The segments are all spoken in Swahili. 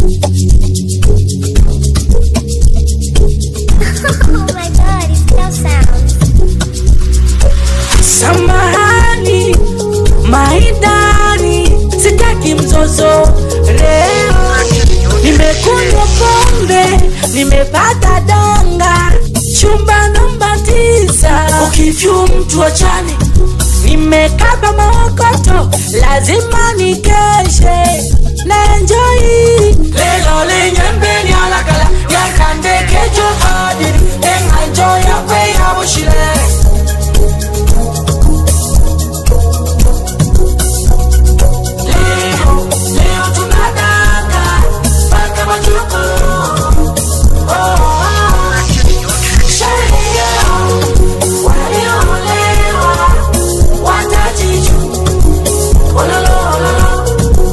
Oh my god, it still sounds. Samahani maidani, sitaki mzozo leo. Nimekunywa pombe, nimepata danga, chumba namba tisa, ukifyu mtu achani. Nimekaba maokoto, lazima nikeshe na enjoy lelo linyembeni alakala yakandekejo adiri enganjo yakwe yabushire Leo, leo tunadanga mpaka majuku. Oh, oh. Sherehe walioolewa watajiju. Ololo, ololo.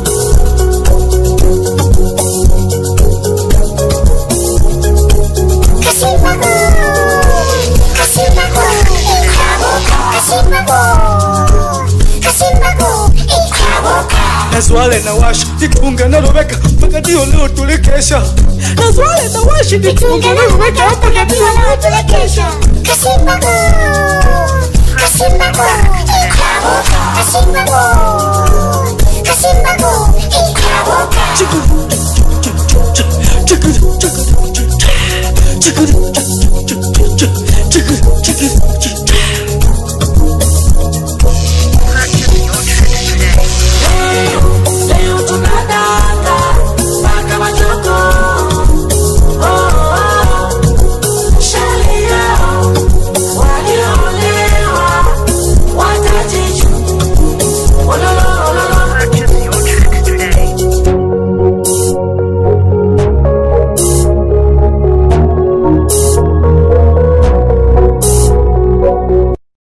Kasimago, Kasimago, Ikaboka, Kasimago, Kasimago, Ikaboka. nazwale na washi jitunge na lobeka mpaka ndio leo tulikesha nazwale na washi jitunge na lobeka mpaka ndio leo tulikesha Kasimago, Kasimago, Ikaboka, Kasimago, Kasimago, Ikaboka. Chiku